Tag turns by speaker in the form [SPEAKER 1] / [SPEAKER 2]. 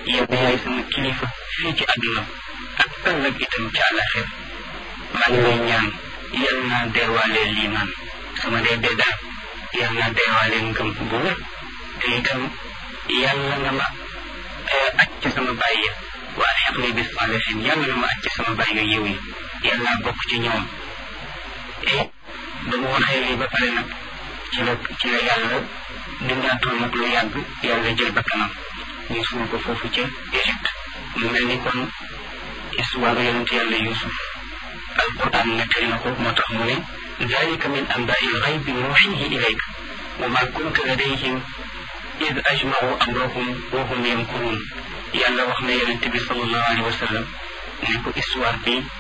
[SPEAKER 1] yow yaay sama kilifa fii ci àdduna ak ëllëg itam ci àllaxir maa ngi lay ñaan yal naa deewaale liimaan sama dee dee daal yal naa deewaale ngëm bu wér te itam yàlla nga ma aj ci sama bàyyi ya waa xeq ni bis saalihin yàlla nga ma aj ci sama bàyyi yiw yi yal naa bokk ci ñoom et ba mu waxee lii ba pare nag ci la ci la yàlla dundaatul nag lu yàgg yàlla jël ba kanam ñu suul ko foofu ca Égypte mu mel ni kon histoire yonent yàlla Yuusuf alquran nettali na ko moo tax mu ne dalika min anbaai lxaybi nuuxihi ilayk wa ma kunta ladayhim id ajmacu amrahum wa hum yamkuruun yàlla wax na yonent bi sallallahu alayhi wa sallam ne ko histoire bi